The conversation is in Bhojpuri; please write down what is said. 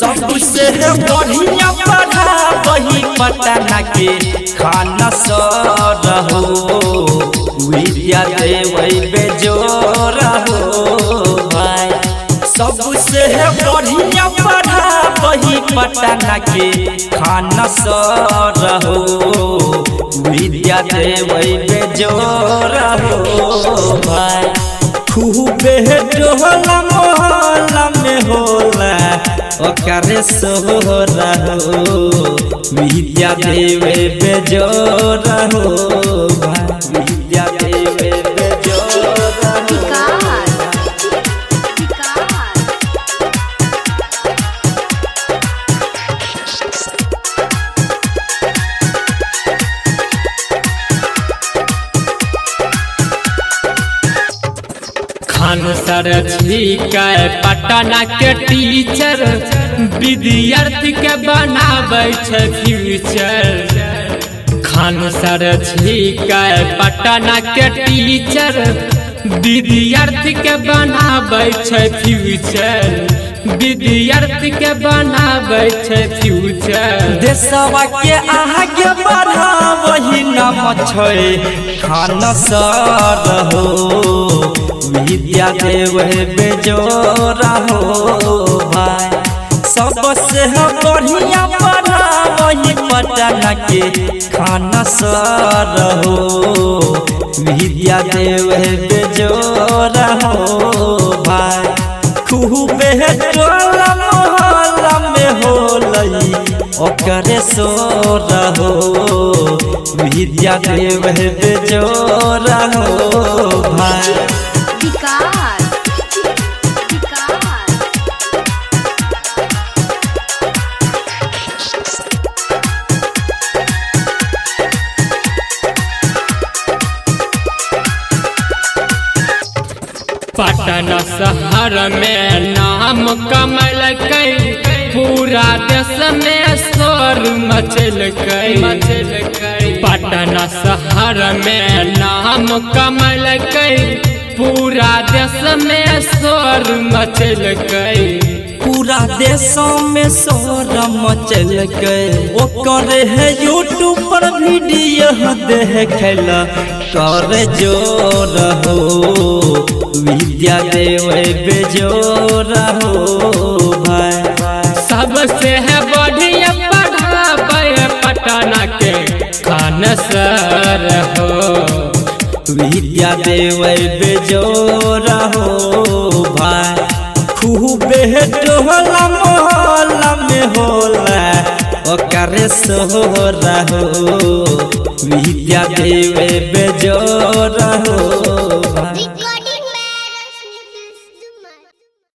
सबसे बढ़िया पढ़ा वही पटना के खाना सर हो विद्या देवै बेजोर हो भाई सबसे बढ़िया पढ़ा वही पटना के खाना सर हो विद्या देवै बेजोर हो भाई खूबे डोला मोहल्ला में होला ओकरे सोहरा हो विद्या देवे बेजोरा हो भाई विद्या देवे बेजोरा हो विकास विकास खान सर छिकै पटना के टीचर विद्यार्थी के बनाबै छै फ्यूचर खान सर छिकै पटना के टीचर विद्यार्थी के बनाबै छै फ्यूचर विद्यार्थी के बनाबै छै फ्यूचर देशवा के आगे बढ़ा वही नाम छै खान सर हो विद्या देवे बेजोरा हो भाई सबसे बढ़िया पढ़ा वही पटना के खाना सर हो विद्या देवे बेजोरा हो भाई खूबे टोला मोहल्ला में होलई ओकरे सोर हो विद्या देवे बेजोरा हो भाई विकास विकास पटना शहर में नाम कमल पूरा देश में शोर मचल मचल पटना शहर में नाम कमल पूरा देश में शोर मचल पूरा देशों में शोर मचल गए ओकर है यूट्यूब पर वीडियो देखला कर जोर हो विद्या देवे बेजोर हो भाई सबसे है बढ़िया पढ़ाबै पटना के खान सर हो विद्या देवे बेजोर हो भाई खूबे टोला मोहल्ला में होला ओकरे सोहरा हो विद्या देवे बेजोर हो